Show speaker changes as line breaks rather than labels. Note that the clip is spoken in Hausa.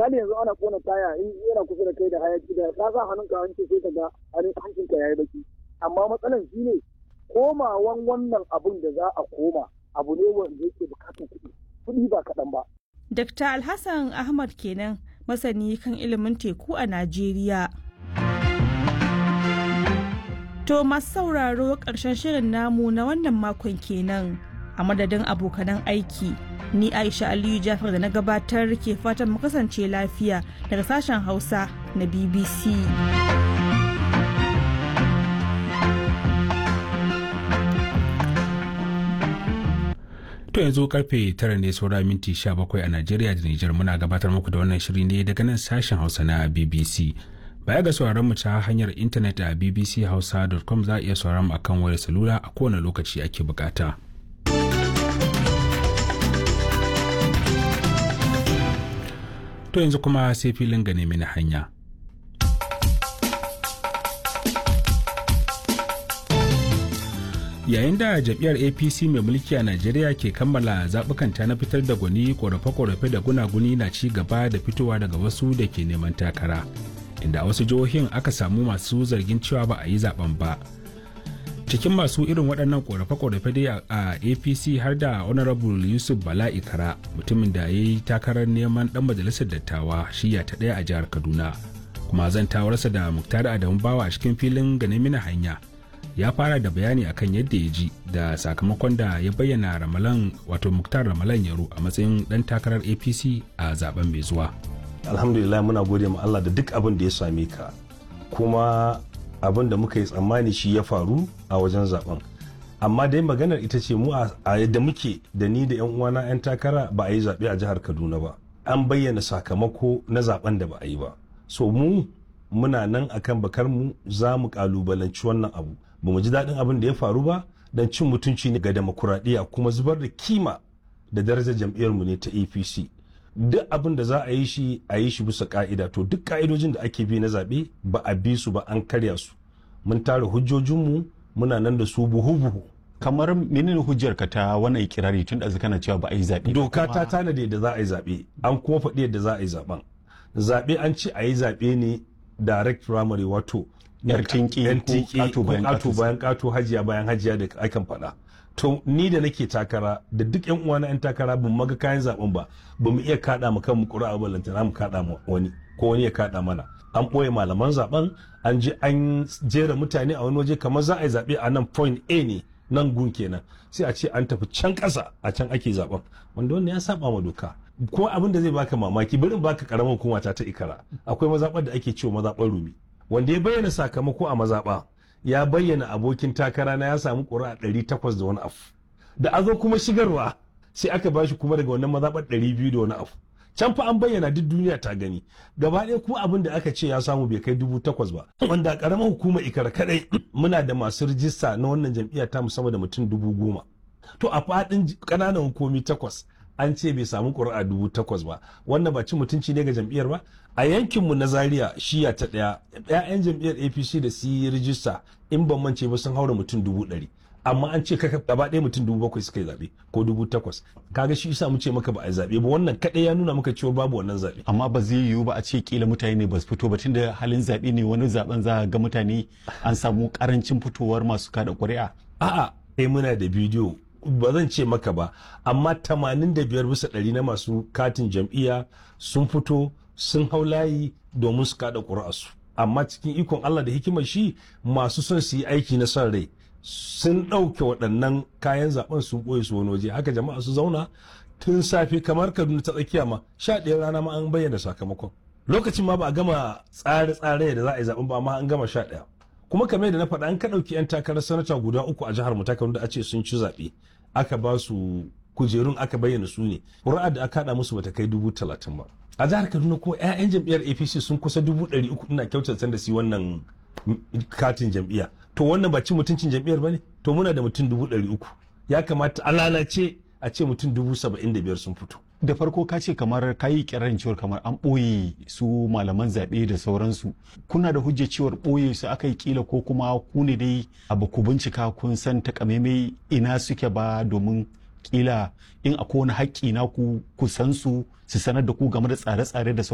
misali yanzu ana kona taya in yana kusa da kai da hayaki da ka sa hannunka hanci sai ka ga hancinka yayi baki amma matsalan shine komawan wannan abun da za a koma abu ne wanda yake bukatar kuɗi kuɗi ba kaɗan ba.
Dr. Alhassan Ahmad kenan masani kan ilimin teku a Najeriya. To masu sauraro ƙarshen shirin namu na wannan makon kenan a madadin abokanan aiki. Ni Aisha Aliyu Jafar da na gabatar ke fatan mu kasance lafiya daga sashen Hausa na BBC.
To yanzu karfe tara ne saura minti 17 a Najeriya da Nijar muna gabatar muku da wannan shiri ne daga nan sashen Hausa na BBC. Baya ga sauraron mu ta hanyar intanet a bbchausa.com za a iya sauraron mu akan wayar salula a kowane lokaci ake bukata. To yanzu kuma sai filin gane mini hanya. yayin da jam'iyyar apc mai mulki a najeriya ke kammala zaɓukanta na fitar da gwani ƙorafe-ƙorafe da gunaguni na ci gaba da fitowa daga wasu da ke neman takara inda a wasu jihohin aka samu masu zargin cewa ba a yi zaben ba cikin masu irin waɗannan ƙorafe-ƙorafe dai a apc har da honorable yusuf bala ikara mutumin da ya yi takarar neman ɗan majalisar dattawa shiya ta ɗaya a jihar kaduna kuma zantawarsa da muktar adamu bawa a cikin filin ganin mina hanya ya fara da bayani akan yadda ya ji da sakamakon da ya bayyana ramalan wato muktar ramalan yaro a matsayin dan takarar apc a zaben mai zuwa
alhamdulillah muna gode ma allah da duk abin da ya same ka kuma abin da muka yi tsammani shi ya faru a wajen zaben amma dai maganar ita ce mu a yadda muke da ni da yan uwana yan takara ba a yi zaɓe a jihar kaduna ba an bayyana sakamako na zaben da ba a yi ba so mu muna nan akan bakar mu za mu kalubalanci wannan abu ba mu ji daɗin abin da ya faru ba don cin mutunci ne ga demokuraɗiyya kuma zubar da kima da darajar jam'iyyarmu ne ta apc duk abin da za a yi shi a yi shi bisa ka'ida to duk ka'idojin da ake bi na zaɓe ba a bi su ba an karya su mun tara hujjojinmu muna nan da su buhu-buhu
kamar menene hujjar ka ta wannan ikirari tun da kana cewa ba a yi zaɓe
doka ta tanada yadda za a yi zaɓe an kuma faɗi yadda za a yi zaɓen zaɓe an ce a yi zaɓe ne direct primary wato
yar tinki
ko kato bayan kato hajiya bayan hajiya da akan faɗa to ni da nake takara da duk yan uwana yan takara ban maga kayan zaben ba ba mu iya kada mu kan mu ƙura'a ballantana mu kada mu wani ko wani ya kada mana an ɓoye malaman zaben an je an jera mutane a wani waje kamar za a yi zaɓe a nan point A ne nan gun kenan sai a ce an tafi can ƙasa a can ake zaben wanda wannan ya saba ma doka ko abin da zai baka mamaki bari baka karamar hukuma ta ta ikara akwai mazaɓar da ake cewa mazaɓar rumi wanda ya bayyana sakamako a mazaɓa ya bayyana abokin takara na ya samu ƙuri'a ɗari takwas da wani afu da a zo kuma shigarwa sai aka ba shi kuma daga wannan mazaɓar ɗari biyu da wani afu can fa an bayyana duk duniya ta gani gaba ɗaya kuma abin da aka ce ya samu bai kai dubu takwas ba wanda a ƙaramar hukumar ikara kaɗai muna da masu rijista na wannan jam'iyya ta musamman da mutum dubu goma to a faɗin ƙananan hukumi takwas an ce bai samu ƙuri'a dubu takwas ba wannan ba ci mutunci ne ga jam'iyyar ba a yankinmu na zaria shiya ta ɗaya 'ya'yan jam'iyyar apc da su yi rijista in ban mance ba sun haura mutum dubu ɗari amma an ce kaka gaba ɗaya mutum dubu bakwai suka yi zaɓe ko dubu takwas kaga shi isa mu ce maka ba a yi zaɓe ba wannan kaɗai ya nuna maka cewa babu wannan zaɓe.
amma ba zai yiwu ba a ce kila mutane ne ba su fito ba tunda halin zaɓe ne wani zaɓen za ga mutane an samu ƙarancin fitowar masu kada ƙuri'a.
a'a sai muna da bidiyo ba zan ce maka ba amma 85 bisa ɗari na masu katin jam'iyya sun fito sun hau layi domin su kada ƙuri'arsu amma cikin ikon Allah da hikimar shi masu son su yi aiki na son rai sun ɗauke waɗannan kayan zaben sun ɓoye su wani waje haka jama'a su zauna tun safe kamar kaduna ta tsakiya ma sha ɗaya rana ma an bayyana sakamakon lokacin ma ba a gama tsare-tsare da za a yi zaben ba amma an gama sha ɗaya kuma kamar da na faɗa an ka ɗauki 'yan takarar sanata guda uku a jihar mu ta da a ce sun ci zaɓe aka ba su kujerun aka bayyana su ne ƙuri'a da aka haɗa musu bata kai dubu talatin ba a jihar kaduna ko 'ya'yan jam'iyyar apc sun kusa dubu ɗari uku ina kyautata da su wannan katin jam'iyya to wannan ba ci mutuncin jam'iyyar ba ne to muna da mutum dubu ɗari uku ya kamata a lalace a ce mutum dubu saba'in da biyar sun fito
da farko ka ce kamar ka yi kirarin cewar kamar an ɓoye su malaman zaɓe da sauransu kuna da hujjar cewar ɓoye su aka yi kila ko kuma ku ne dai abu ku bincika kun san takamaimai ina suke ba domin kila in akwai wani haƙƙi na ku ku san su su sanar da ku game da tsare-tsare da